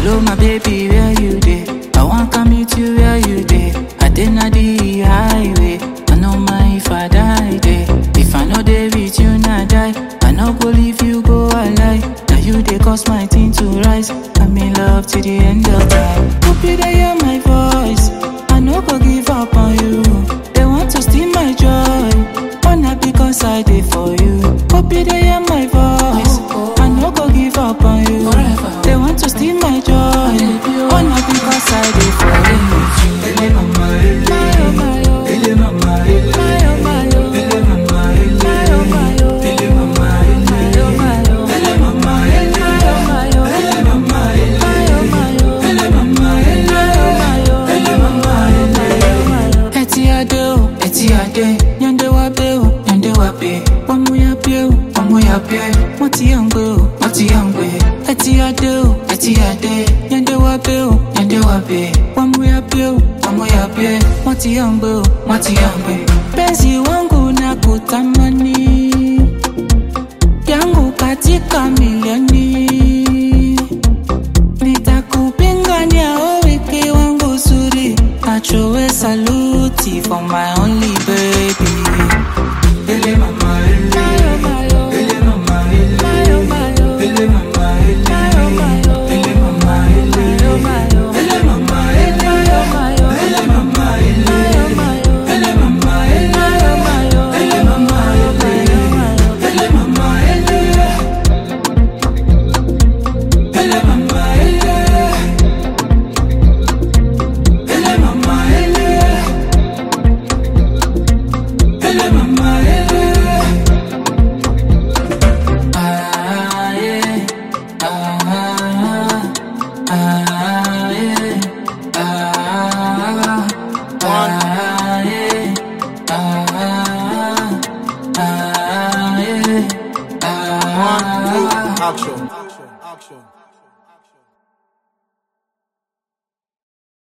Hello, my baby, where you dey? I want come meet you where you dey. I dey na the highway. I no mind if I die there. If I no dey with you, na die. I no go leave you, go alive. Now you dey cause my thing to rise. I'm in love to the end of time. Hope you dey hear my voice. I no go give up on you. They want to steal my joy. But not because I dey for you. Hope you dey hear my voice. I no go give up on you. They want to steal my joy. But not because I dey for you. Ele mama ele, ele mama ele, ele mama ele, ele mama ele, ele mama ele, ele mama ele, ele mama ele, ele mama ele. Eti ade o, eti ade, nyande wa be o, nyande wa be. Wamu ya be o, wamu ya be. Moti yangbe o, moti yangbe. Eti ade o, eti ade, nyande wa be o, nyande wa be. Wamu ya be o, wamu ya be. Moti yangbe o, moti yangbe. Penzi wangu na kutamani yangu katika milioni nitakupingania o wiki wangu zuri achowe saluti for my only baby Ele mama ele, ele mama ele, ele mama ele, ele mama ele, ele mama ele, ele mama ele, ele mama ele, ele mama ele, ele mama ele, ele mama ele, ele mama ele, ele mama ele, ele mama ele. Ah, yeah. Ah, ah, yeah. Ah, ah, yeah. Ah, ah, yeah. Ah, Action. Action. Action.